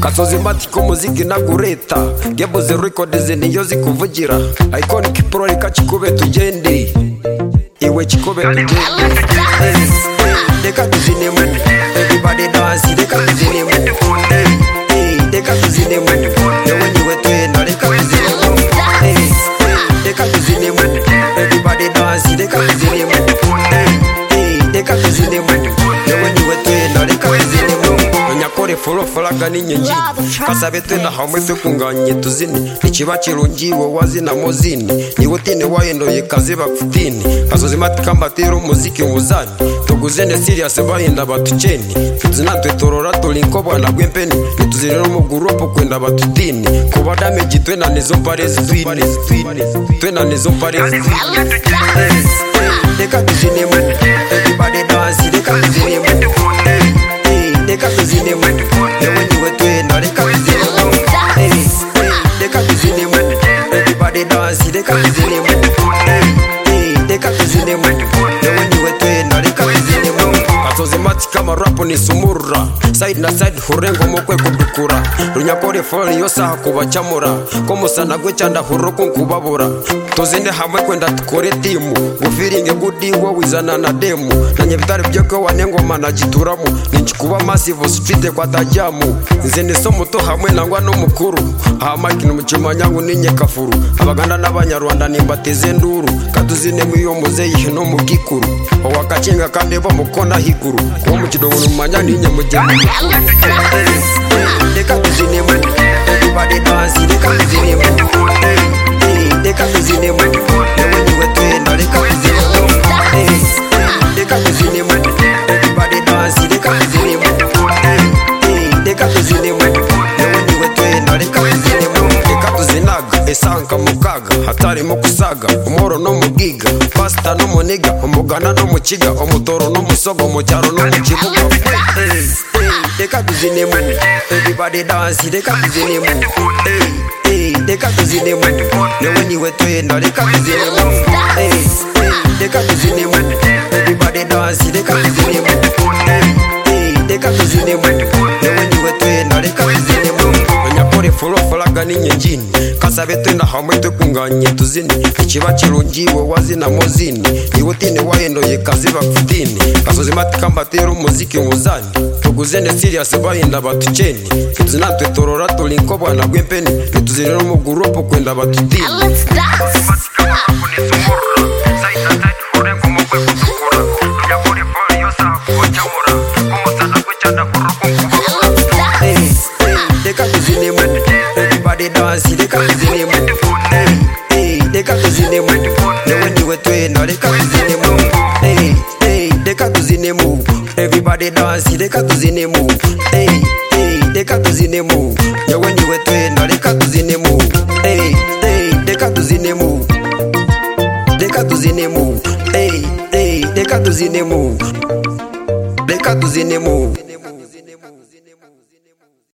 kasozi matiko umuziki ntabwo ureta gebo zero rekodi niyo zikuvugira ayikoni kipuro reka kikube tugende iwe kikobe tugende Hey, hey, reka tuzinemu everybody dance reka tuzinemu Hey, hey, reka tuzinemu yewe niwe twenda reka tuzinemu Hey, hey, reka tuzinemu everybody dance reka tuzinemu Hey, hey, reka tuzinemu yewe niwe twenda reka tuzinemu nyakore forofaraga n'inyengi kasabe twe na hamwe tukunganye tuzine ikiba kirungi iwe wazina muzini niwe utine wayendoye kazi bakutini kasozi matika mbatera umuziki wuzani tuguzene siriyasi bahinda batuceni tuzinatwe torora tulinko bwana gwempeni nituzinira mu gurupu kwenda batutini kuba damage twe na nizo mpare zitwini twe na nizo mpare zitwini reka tuzinemo everybody dance reka tuzinemo Hey, reka tuzinemo yewe niwe twenda reka tuzinemo Hey, hey, reka tuzinemo everybody dance reka tuzinemo Hey, hey, reka tuzinemo yewe niwe twenda reka tuzinemo kasozi matika marapu ni sumurura side na side hurengo mukwe kudukura runyakore fori yo saha kubacamura ko musana gwe cyanda huro kunkubabura tuzinde hamwe kwenda tukore timu gufiringe gudi wowe izana na demu na nyabitari byoko wanengoma na gituramo ninjikuba masive sufite kwa tajamu nze niso muto hamwe nangwa n'umukuru aha makina umucima nyangu n'inyekafuru abaganda n'abanyarwanda nimbateze nduru katuzinemu iyo muzeyihe no mu gikuru owakakinga kandi bo mukona higuru kuba mu kidoboro mu manya n'inyamugeni mukuru reka tuzinemo everybody dance reka tuzinemo Hey, hey, reka tuzinemo yewe niwe twenda reka tuzinemo Hey, hey, reka tuzinemo everybody dance reka tuzinemo Hey, hey, reka tuzinemo yewe niwe twenda reka tuzinemo reka tuzinaga esanka mu kaga hatarimo gusaga umoro no mu giga pasita no mu niga umugana no mu kiga umutoro no mu sogo mu cyaro no mu kibuga Hey, hey, reka tuzinemo everybody dance reka tuzinemo Hey, hey, reka tuzinemo yewe niwe twenda reka tuzinemo Hey, hey, reka tuzinemo everybody dance reka tuzinemo Hey, hey, reka tuzinemo yewe niwe twenda reka tuzinemo nyakore forofaraga n'inyenjini kasabe twenda hamwe tukunganye tuzine ikiba kirungi iwe wazina muzini niwe utine wayendoye kazi bakutini kasozi matika mbatera umuziki wuzani tuguzene siriyasi bahinda batuceni tuzinatwe torora tulinko bwana gwempeni nituzinira mu gurupu kwenda batutini Let's dance. Let's dance. Hey, hey, reka tuzinemo everybody dance reka tuzinemo Hey, hey, reka tuzinemo yewe niwe twenda reka tuzinemo Hey, hey, reka tuzinemo everybody dance reka tuzinemo Hey, hey, reka tuzinemo yewe niwe twenda reka tuzinemo Hey, hey, reka tuzinemo reka tuzinemo Hey, hey, reka tuzinemo reka tuzinemo